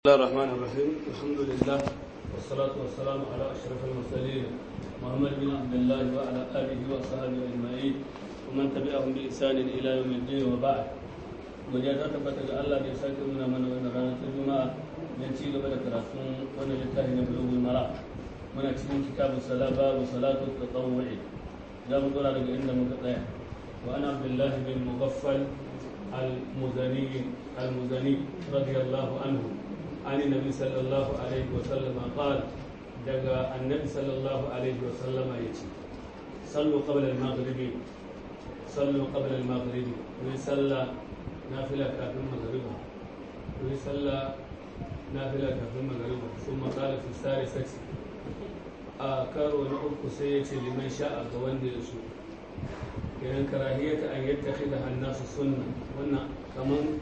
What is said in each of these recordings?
الله الرحمن الرحيم الحمد لله والصلاة والسلام على أشرف المرسلين محمد بن عبد الله وعلى آله وصحبه أجمعين ومن تبعهم بإحسان إلى يوم الدين وبعد وجاء تثبت الله بإحسان من من وإن رانا الجمعة من شيء قبل كراتون وأنا لله بلوغ المرأة من أكسين كتاب الصلاة باب صلاة التطوع جاب دور على عند مقطع وأنا عبد الله بن مغفل المزني المزني رضي الله عنه عن النبي صلى الله عليه وسلم قال دقى النبي صلى الله عليه وسلم يتي صلوا قبل المغرب صلوا قبل المغرب ويصلى نافلة كافر المغرب ويصلى نافلة كافر المغرب ثم قال في الثالثة آكار ونعوك سيتي لمن شاء قوان يسوع kenan karahiyata an yattakhidha an-nasu sunna wannan kaman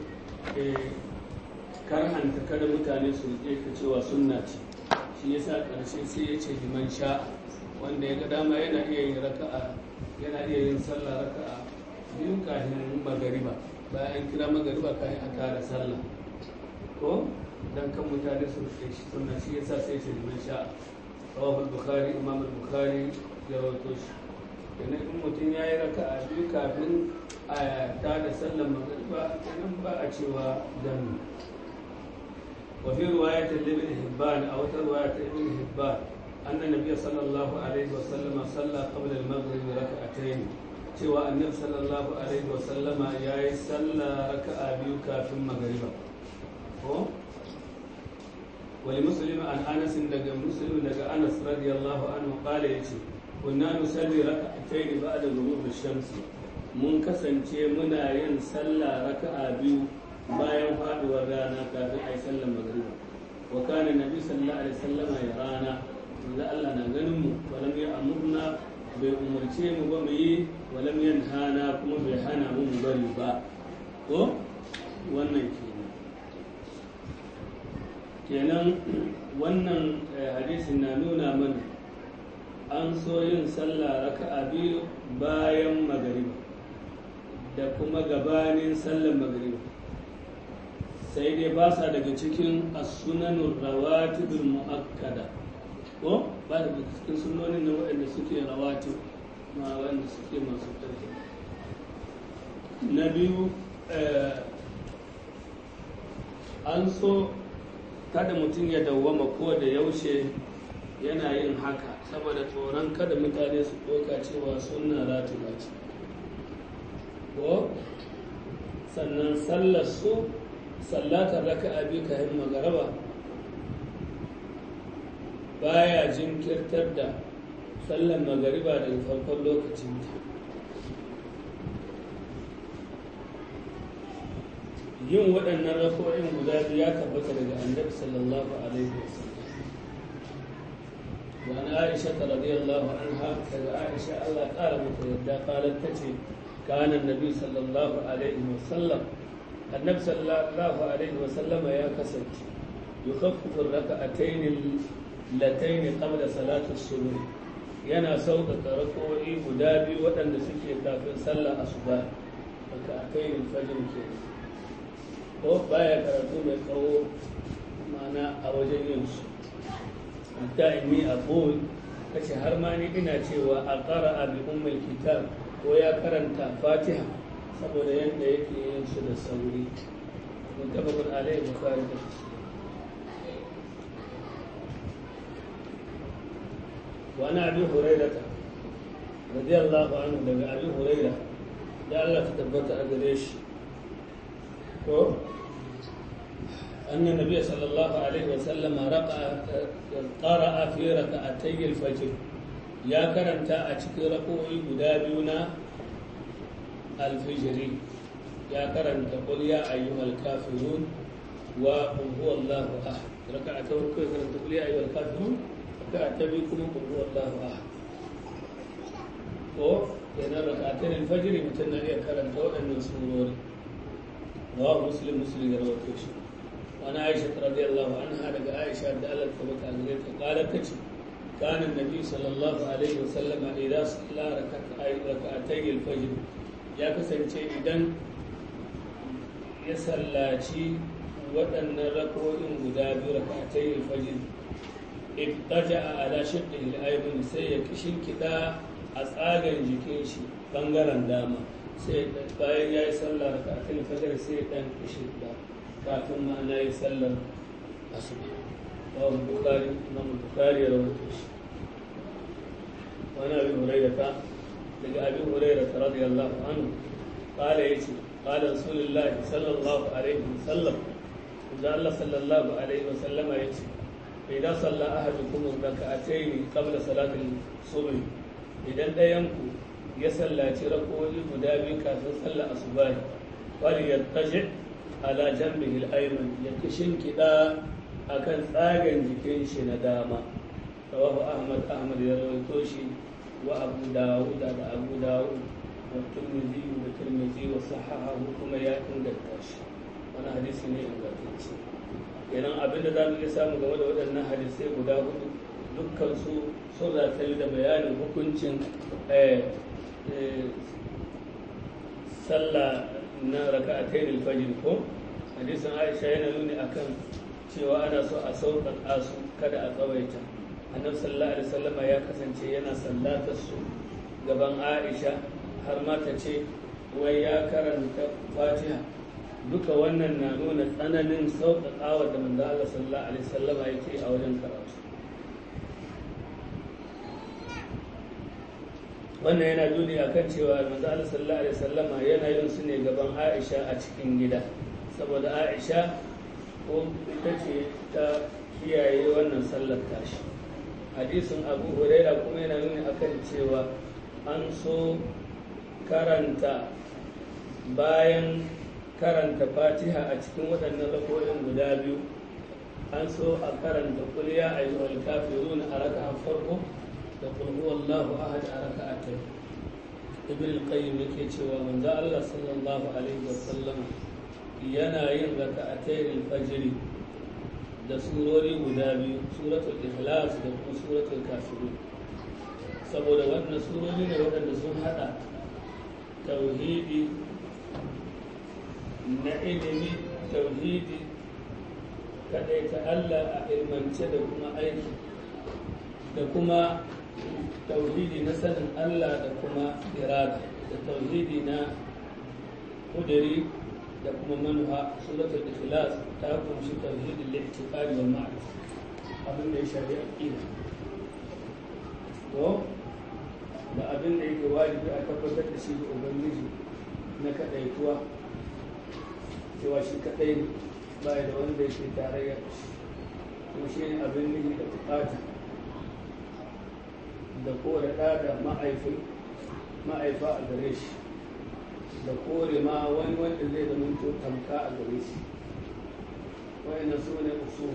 karhanta kada mutane su rike ta cewa sunna ce shi yasa karshe sai ya ce liman sha wanda ya ga dama yana iya yin raka'a yana iya yin sallah raka'a biyu kafin magariba bayan kira magariba kafin a tara sallah ko dan kan mutane su rike shi sunna shi yasa sai ya ce liman sha rawahu al-bukhari imam al-bukhari ya rawaito shi kenan in mutum ya yi raka a biyu kafin a ta da sallar magariba kenan ba a cewa dan وفي رواية لابن حبان أو رواية ابن حبان أن النبي صلى الله عليه وسلم صلى قبل المغرب ركعتين سوى النبي صلى الله عليه وسلم يا صلى ركعة بيو كافٍ مغربا ولمسلم عن أنس دقى مسلم دقى أنس رضي الله عنه قال يتي kunna nusalli raka'atayn ba'da ghurub ash-shams mun kasance muna yin sallah raka'a biyu bayan faduwar rana kafin ayi sallar magriba wa kana nabi sallallahu alaihi wasallama ya rana manzo Allah na ganin mu walam ya amurna bai umurce mu ba mu yi walam yanhana kuma bai hana mu mu bari ba ko wannan kenan kenan wannan hadisin na nuna mana an so yin sallah raka'a biyu bayan magariba da kuma gabanin sallar magariba sai dai ba sa daga cikin as-sunanur rawatibul muakkada ko ba daga cikin sunonin na waɗanda suke rawatib ma waɗanda suke masu ƙarfi na biyu an so kada mutum ya dawwama ko da yaushe yana yin haka saboda tsoron kada mutane su ɗauka cewa suna ratiba ce ko sannan sallar su sallatar raka abi kayan magaraba baya jinkirtar da sallar magariba daga farkon lokacin ta yin waɗannan rafo'in guda biyu ya tabbata daga annabi sallallahu alaihi wasallam وعن عائشة رضي الله عنها كذا عائشة الله قال متيدا قالت تتي كان النبي صلى الله عليه وسلم النبي صلى الله عليه وسلم يا كسد يخفف الركعتين اللتين قبل صلاة الصبح yana sauƙaƙa rako'i guda biyu waɗanda suke kafin sallah asuba daga akainin fajin ke ko baya karatu mai tsawo mana a wajen yin su hatta inni aqul kace har ma ni ina cewa a qara'a bi ummul kitab ko ya karanta fatiha saboda yanda yake yin su da sauri mutabakun alaihi bukhari da wa ana abi hurairah radiyallahu anhu daga abi hurairah ya Allah ta tabbata a gare shi ko أن النبي صلى الله عليه وسلم رقع قرأ في ركعتي الفجر يا كرنتا أشكي ركوعي بدابينا الفجر يا كرنتا قل يا أيها الكافرون وقل هو الله أحد ركعتي ركوعي كرنتا قل يا أيها الكافرون ركعتي بكم قل هو الله أحد ko kenan rak'atayn al-fajr mutun ya karanta waɗannan surori rawahu muslim muslim ya rawaito shi وعن عائشة رضي الله عنها لقى عائشة دالت فبكى قالت تجي كان النبي صلى الله عليه وسلم إذا صلى ركعتي الفجر يا كسنتي إذن يسلاتي waɗannan rako'in guda biyu rakatai fajr ibtaja ala shiqqi al-ayman sai ya kishin kida a tsagan jikin shi bangaren dama sai bayan ya yi sallar rakatai fajr sai dan kishin da kafin ma na yi sallar asuba wa bukhari imam bukhari ya rawaito shi wani abin hurairata daga abin hurairata radiyallahu anhu قال يتي قال رسول الله صلى الله عليه وسلم إذا الله صلى الله عليه وسلم يتي إذا صلى أحدكم ركعتين قبل صلاة الصبح إذا دينكو يصلى تركوه مدابي كافر صلى الصبح وليتجع على جنبه الأيمن يكشن كدا akan tsagen jikin shi na dama rawahu ahmad ahmad ya rawaito shi wa abu dawud da abu dawud والترمذي والترمذي وصححه كما يا inganta wani hadisi ne ingantacce kenan abin da za mu iya samu game da waɗannan hadisai guda hudu dukkan su sun ratari da bayanin hukuncin sallah na raka'atai fajr ko hadisin aisha yana nuni akan cewa ana so a sauƙaƙa su kada a tsawaita annabi sallallahu alaihi wasallama ya kasance yana sallatar su gaban aisha har ma ta ce wai ya karanta fatiha duka wannan na nuna tsananin sauƙaƙawa da manzo Allah sallallahu alaihi wasallama yake a wajen karatu wannan yana nuni akan cewa manzo Allah sallallahu alaihi wasallama yana yin su ne gaban Aisha a cikin gida saboda Aisha ko ita ce ta kiyaye wannan sallar tashi hadisin Abu Huraira kuma yana nuni akan cewa an so karanta bayan karanta fatiha a cikin waɗannan rakoyin guda biyu an so a karanta kuliya a yi wal kafirun a raka farko da kulhu wallahu ahad a raka a ta ibn al-qayyim yake cewa manzo Allah sallallahu alaihi wasallam yana yin raka'atayn al-fajr da surori guda biyu suratul ikhlas da kuma suratul kafirun saboda wannan surori ne waɗanda sun hada tauhidi na ilimi tauhidi kaɗai ta Allah a ilmance da kuma aiki da kuma tauhidi na sanin Allah da kuma irada da tauhidi na kudiri da kuma manuha suratul ikhlas ta kunshi tauhidin li'tiqadi wal ma'rif abin da ya shafi aqida to da abin da yake wajibi a tabbatar da shi ga ubangiji na kadaituwa cewa shi kadai ne ba da wanda yake tarayya kuma shi ne abin nufi da bukata da kore ɗa da ma'aifi ma'aifa a gare shi da kore ma wani wanda zai zama tamka a gare shi wayannan su ne usul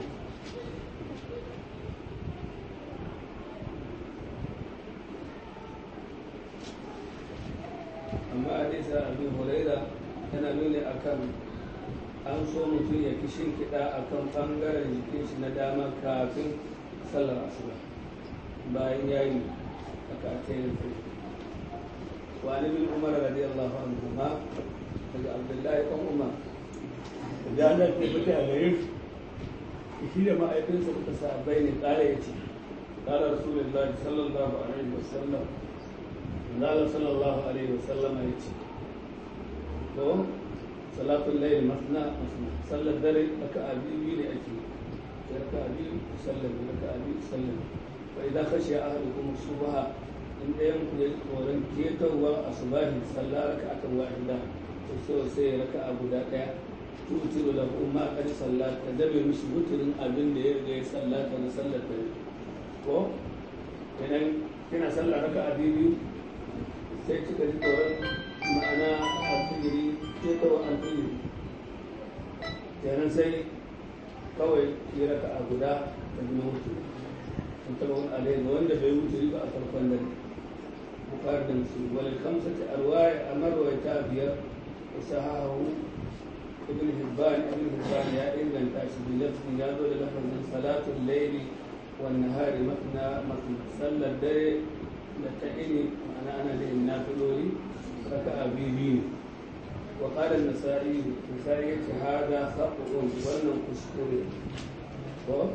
amma hadisa abin huraira yana nuni akan an so mutum ya fi kiɗa a kan ɓangaren jikin shi na dama kafin sallar asuba bayan ya yi a kakayin kai wani bin umar radiyallahu anhu ma daga abdullahi ɗan umar da Allah ke fita a gare shi da ma'aikinsa suka sa bai ne ƙara ya ce ƙara rasulullahi sallallahu alaihi wasallam Allah sallallahu alaihi wasallam ya ce to salatul layl masna masna sallar dare raka'a biyu ne ake raka'a biyu sallar raka'a biyu sallar fa idan khashiya ahadukum subha in dayan ku ya tsoron ketarwa asubahi sallar raka'atan wahida to so sai raka'a guda daya tutiru lahu ma qad sallat ka zabe mishi muturin abin da ya riga ya sallata na sallar dare ko idan kina sallar raka'a biyu sai kika ji tsoron ma'ana alfijiri ketarwa alfijiri kenan sai kawai yi raka a guda da zama mutu sun taɓa wani alayhi ga wanda bai mutu ba a farkon dare bukar da su wani kamsa ta arwaya a marwaita biyar da sahahu ibn hibban ibn hibban ya inganta shi bi lafzin ya zo da lafazin salatul laili wan nahari matna matna sallar dare da ta ini ma'ana ana da nafiloli raka'a biyu biyu وقال النسائي النسائي هذا خطأ wannan kuskure ko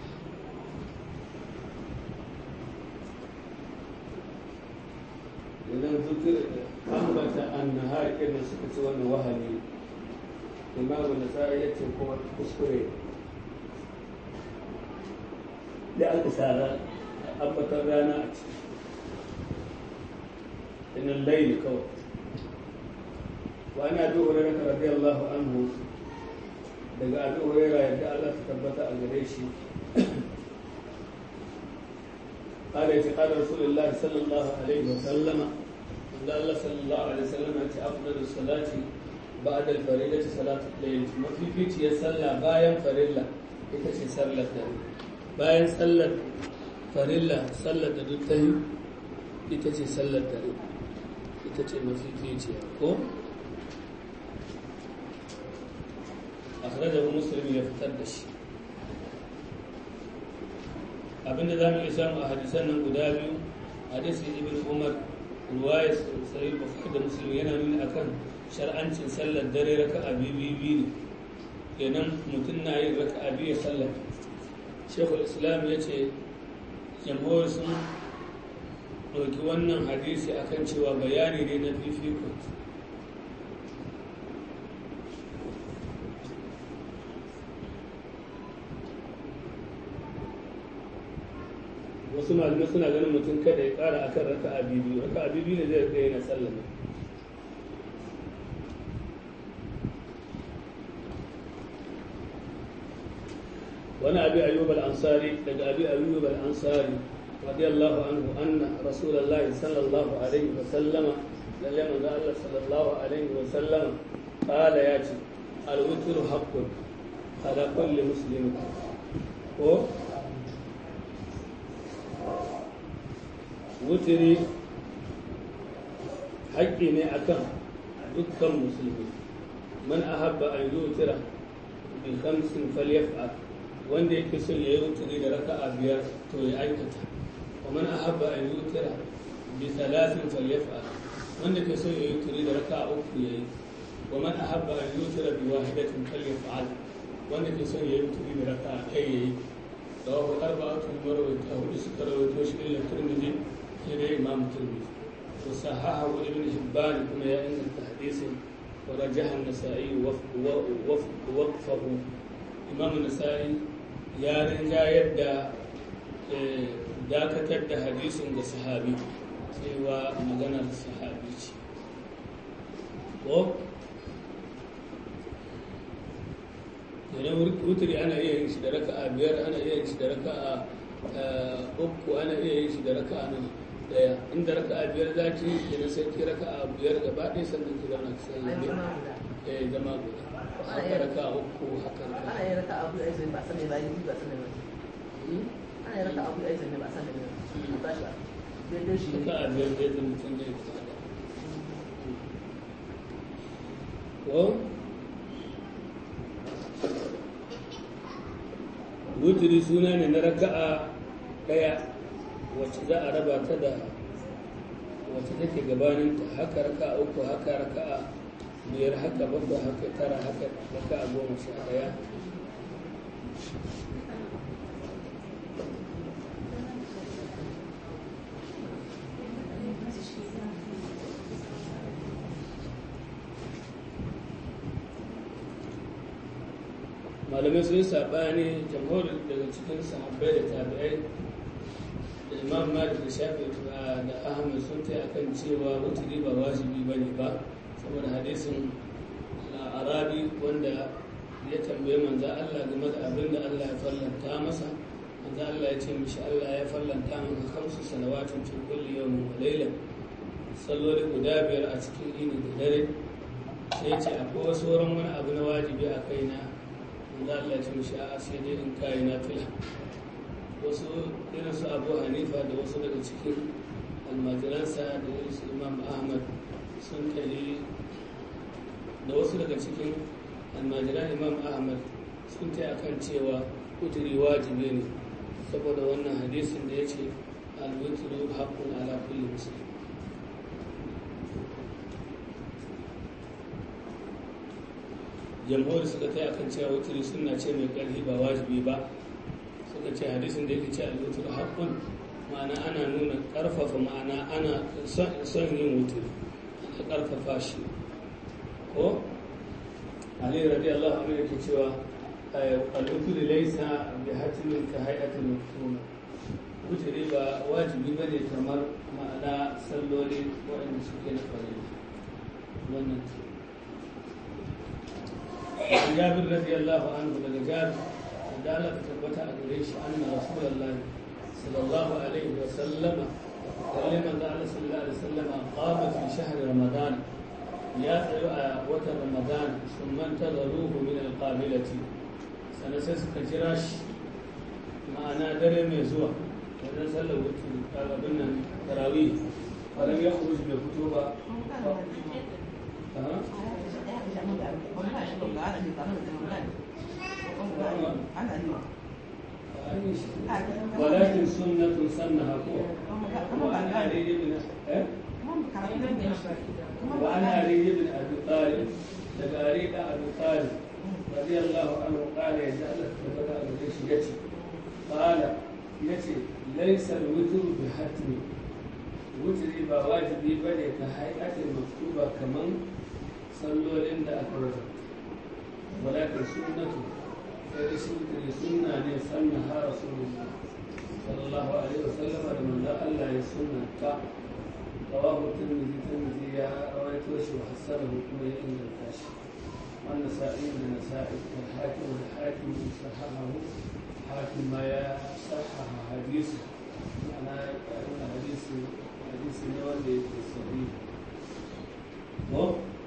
idan zikir ambata annahar irin suka ci wannan wahali imamu nasa'i ya ce kuma kuskure da aka sara ambatan rana a ciki inan laili kawai وعن ابي هريره رضي الله عنه daga abi huraira yadda Allah ta tabbata a gare shi قال قال رسول الله صلى الله عليه وسلم ان الله صلى الله عليه وسلم انت افضل الصلاه بعد الفريضه صلاه الليل ما في فيتي ya salla bayan farilla ita ce sallar dare bayan sallar farilla sallar da duk ta yi ita ce sallar dare ita ce mafi ficiya ko akhrajahu muslim ya fitar da shi abinda za mu iya samu a hadisan nan guda biyu hadisi ibn umar ruwaya sai bukhari da muslim yana nuni akan shar'ancin sallar dare raka'a biyu biyu ne kenan mutum na yin raka'a biyu ya sallar shekul islam ya ce jamhuri sun ɗauki wannan hadisi akan cewa bayani ne na fifiko wasu malamai suna ganin mutum kada ya kara akan raka a biyu raka a biyu ne zai tsaye na sallama wani abi ayyub al-ansari daga abi ayyub al-ansari radiyallahu anhu anna rasulullahi sallallahu alaihi wa sallama lalle manzo Allah sallallahu alaihi wa sallama qala ya ce al-witru haqqun ala kulli muslimin ko wutiri haƙƙi ne akan dukkan musulmi man ahabba an yutira bi khamsin falyaf'al wanda yake son ya yi wutiri da raka'a biyar to ya aikata wa man ahabba an yutira bi thalathin falyaf'al wanda ke son ya yi wutiri da raka'a uku yayi wa man ahabba an yutira bi wahidatin falyaf'al wanda ke son ya yi wutiri da raka'a kai yayi rawahu arba'atun marwayta hudu suka rawaito shi illa tirmidhi إلى إمام الترمذي وصححه ابن حبان كما يأن الحديث ورجح النسائي وقفه إمام النسائي يا رجا يبدا dakatar da hadisin da sahabi cewa maganar sahabi ce ko yana wuturi ana iya yin shi da raka'a biyar ana iya yin shi da raka'a uku ana iya yin shi da raka'a nan daya inda raka a biyar za ki yi na sai ki raka a biyar gaba ɗaya sannan ki zauna ki sanya ne eh zama guda haka raka a uku haka raka ana yin raka abu aizin ba sanin ba yi ba sanin ba ana yin raka abu aizin ne ba sanin ba a tashi daidai shi raka a biyar dai zan mutum zai fita da ko wuturi suna ne na raka'a ɗaya wacce za a raba ta da wacce take gabaninta haka raka uku haka raka biyar haka bakwai haka tara haka raka goma sha daya malamai sun saɓani jamhuri daga cikin sahabbai da tabi'ai da imam malik da shafi da ahmad sun ta akan cewa wuturi ba wajibi ba ne ba saboda hadisin arabi wanda ya tambaye manzo Allah game da abin da Allah ya fallanta masa manzo Allah ya ce mishi Allah ya fallanta maka kamsu salawatin fi kulli yawmin wa layla salloli guda biyar a cikin ini da dare sai ya ce akwai wasu wurin wani abu na wajibi a kaina manzo Allah ya ce mishi a'a sai dai in kai na fila wasu irin su abu hanifa da wasu daga cikin almajiransa da irin su imam ahmad sun tare da wasu daga cikin almajiran imam ahmad sun ta akan cewa kuturi wajibi ne saboda wannan hadisin da ya ce alwitru haqqun ala kulli muslim jamhuri suka ta akan cewa wuturi suna ce mai ƙarfi ba wajibi ba suka ce hadisin da yake ce al-wutur haqqun ma'ana ana nuna ƙarfafa ma'ana ana son yin wuturi ana ƙarfafa shi ko ali radiyallahu anhu yake cewa al-wutur laysa bi hatimin ka hay'atil maktuma wuturi ba wajibi bane kamar ma'ana salloli waɗanda suke na farilla wannan jabir radiyallahu anhu daga jabir da Allah ta tabbata a gare shi anna rasulullahi sallallahu alaihi wa sallama lalle manzo Allah sallallahu alaihi wa sallama qama fi shahr ramadan ya tsayo a watan ramadan sun manta da ruhu min alqabilati sana sai suka jira shi ma'ana dare mai zuwa wajen sallar wutu abin nan tarawih falam ya khuruj bai fito ba ولكن سنة سنها وعن علي بن وعن علي بن أبي طالب تباريك أبي طالب رضي الله عنه قال يجعل فبدا الجيش يتي قال يتي ليس الوتر بحتم وتري بواجبي بني كهيئة مكتوبة كمان sallolin da aka rasa walakin sunnatu sai da shi ne sunna ne sanna ha rasulullah sallallahu alaihi wasallam da manzo Allah ya sunnata rawahu tirmidhi tirmidhi ya rawaito shi wa hasanahu kuma ya inganta shi wannan sa'i da nasa'i da hakim da hakim sahahu hakim ma ya sahaha hadisi ana hadisi hadisi ne wanda yake sahihi ko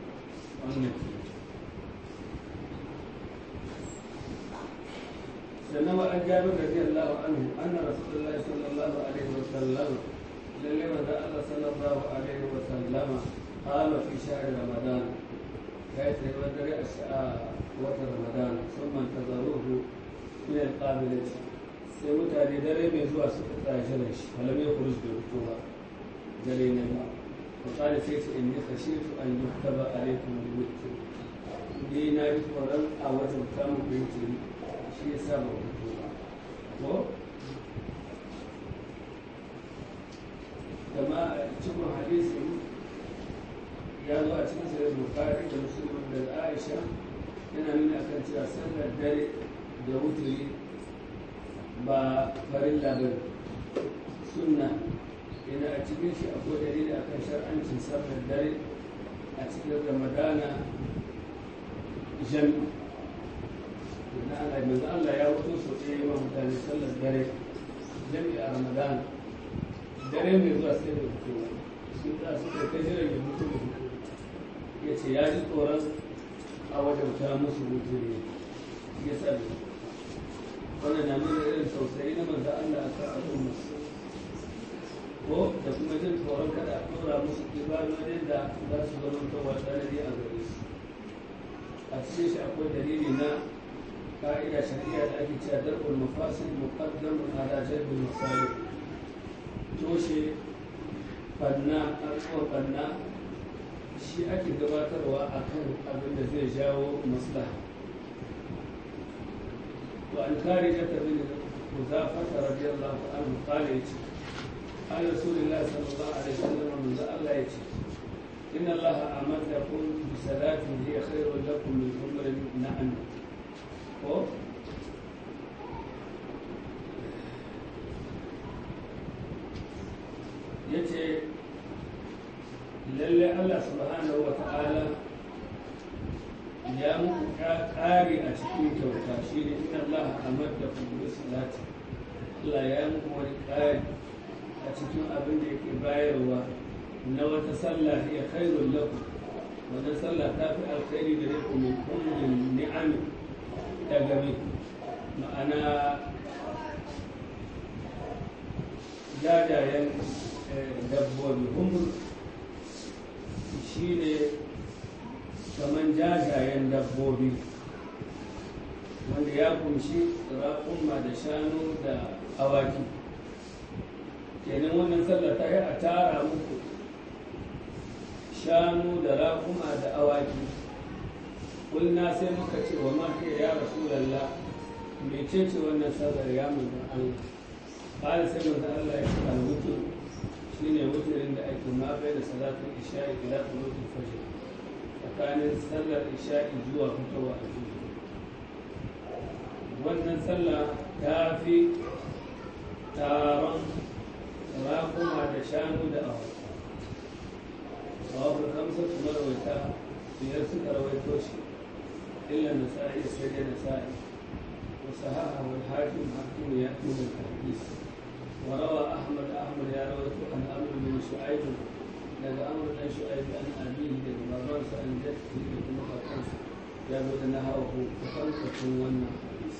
سلم عن جابر رضي الله عنه أن رسول الله صلى الله عليه وسلم للم الله صلى الله عليه وسلم قال في شهر رمضان كيف يودر أشياء وتر رمضان ثم انتظروه من القابلة sai mutane dare mai zuwa suka tsaya shi falam ya kurus bai fito ba dare na ba وقال سيت إني خشيت أن يكتب عليكم الوتر ni na yi tsoron a watan samun bincin shi ya sa ba fito ba ko kama a cikin hadisin ya zo a cikin sayar bukari da musulman da aisha yana nuna akan cewa sallar dare da wuturi ba farin labarin sunna yana a cikin shi akwai dalili akan shar'ancin sallar dare a cikin ramadana jami na Allah manzo Allah ya wuto so ɗaya yawan mutane sallar dare jami a ramadana dare mai zuwa sai da fito sun ta su kai kai jiran ya mutu da fito ya ce ya ji tsoron a wajauta musu mutu ne ya sa wannan na nuna irin tausayi na manzo Allah a kan al'umma ko da kuma jin tsoron kada a ɗora musu ibadodin da za su zama kawo tsanani a gare su a cikin shi akwai dalili na ka'ida shari'a da ake cewa darbul mafasid muqaddamun ala jalbil masalih toshe banna abubuwan banna shi ake gabatarwa akan abin da zai jawo maslaha وعن خارجة بن حذافة رضي الله عنه قال يتي قال رسول الله صلى الله عليه وسلم من الله يتي إن الله أمدكم بصلاة هي خير لكم من عمر نعم yace lalle Allah subhanahu wa ta'ala ya muku ƙari a cikin kyauta shi ne inna Allah amadda ku bi salati Allah ya muku wani ƙari a cikin abin da yake bayarwa na wata sallah ya khairul lakum wannan sallah ta fi alkhairi da ku min kullin ni'am ta gami ma'ana jajayen dabbobi humur shi ne kamar jajayen dabbobi wanda ya kunshi raƙumma da shanu da awaki kenan wannan sallar ta yi a tara muku shanu da raƙuma da awaki kulna sai muka ce wa ma ke ya rasulallah mece ce wannan sallar ya manzan Allah ƙara sai manzan Allah ya ce al-wutu shine wuturin da ake ma bai da salatul isha'i ila tulutul fajr tsakanin sallar isha'i zuwa fitowa a wannan sallah ta fi taron rakuma da shanu da awa babu kamsa kuma rawaita biyar suka rawaito shi illa nasa'i sai dai nasa'i wa sahaha wal hakim hakim ya tuna hadis wa rawa ahmad ahmad ya rawaito an amr bin shu'aib daga amr dan shu'aib an abihi daga babansa an jaddi da kuma kakansa ya zo da nahawu kusan wannan hadis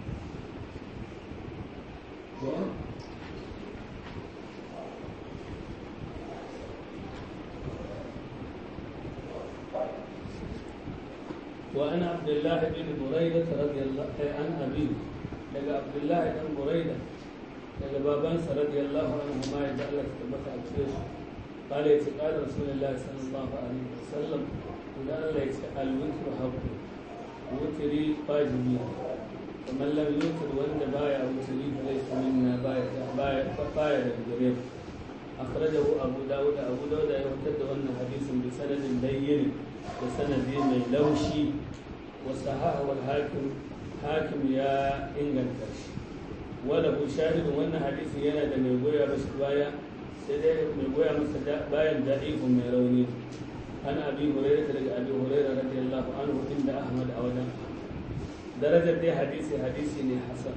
وأنا عبد الله بن بريدة رضي الله عن أبيه لقى عبد الله بن بريدة لقى بابانس رضي الله عنهما يجعل لك تبقى أبسيش قال يتقال رسول الله صلى الله عليه وسلم قال الله يتقال الوتر حق وتري واجبي ومن لم يوتر وند بايع وتري فليس منا بايع بايع بايع الجرير أخرجه أبو داود أبو داود يرتد أن حديث بسند بين بسند من لوشي وصححه الحاكم حاكم يا إنجل كرش وله شاهد وأن حديث ينا دم يقويا بس بايا سيدي يقويا مستدى بايا ضعيف من روني أنا أبي هريرة أبي هريرة رضي الله عنه عند أحمد أولا درجة دي حديثي حديثي حسن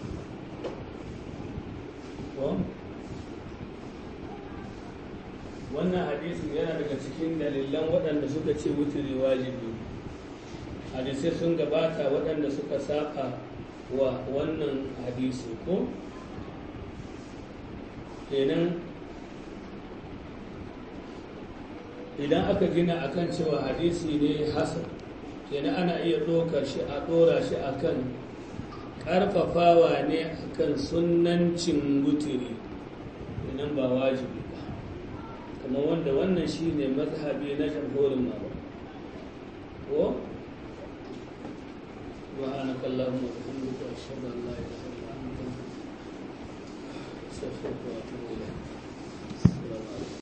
wannan hadisin yana daga cikin dalilan waɗanda suka ce wuturi wajibi hadisai sun gabata waɗanda suka saba wa wannan hadisi ko kenan idan aka gina akan cewa hadisi ne hasan kenan ana iya ɗaukar shi a ɗora shi akan ƙarfafawa ne akan sunnancin wuturi kenan ba wajibi kuma wanda wannan shi ne mazhabi na jamhurin mawa ko سبحانك اللهم وبحمدك اشهد ان لا اله الا انت استغفرك واتوب اليك السلام عليكم